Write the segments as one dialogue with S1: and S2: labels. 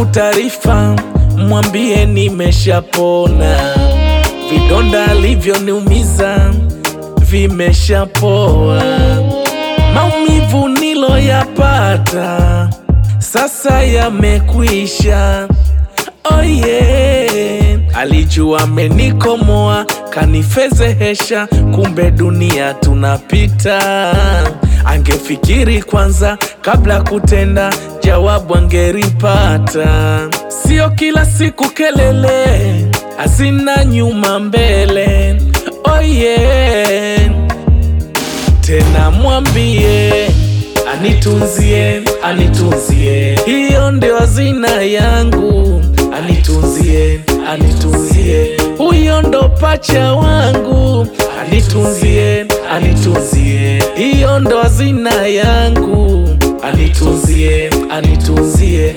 S1: kutaarifa, mwambie nimeshapona, vidonda alivyoniumiza vimeshapoa, maumivu niloyapata sasa yamekwisha. Oh yeah. Alijua amenikomoa kanifezehesha, kumbe dunia tunapita. Angefikiri kwanza kabla kutenda, jawabu angeripata. Sio kila siku kelele hazina nyuma mbele. Oh yeah. Tena mwambie anitunzie, anitunzie, hiyo ndio hazina yangu. Anitunzie, anitunzie, huyo ndo pacha wangu. Anitunzie, anitunzie, hiyo ndo hazina yangu. Anitunzie, anitunzie.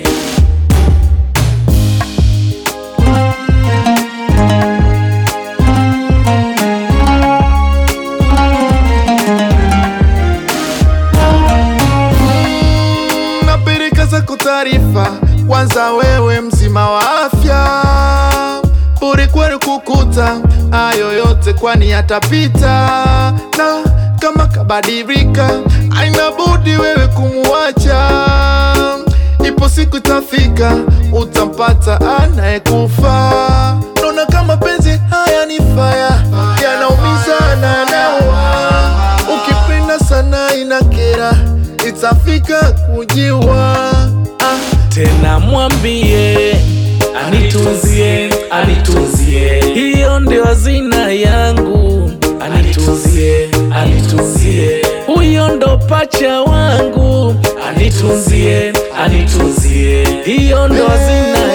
S2: napeleka zako taarifa kwanza, wewe mzima wa afya, bure kweli kukuta hayo yote, kwani yatapita, na kama kabadilika, aina budi wewe kumuacha. Ipo siku itafika, utampata anayekufa. Naona kama penzi haya ni faya, yanaumiza na yanaua. Ukipenda sana inakera, itafika kujiwa. Ah,
S1: Tena mwambie anitunzie, anitunzie, hiyo ndio hazina yangu. Anitunzie, anitunzie, huyo ndo pacha wangu. Anitunzie, anitunzie, hiyo ndo hazina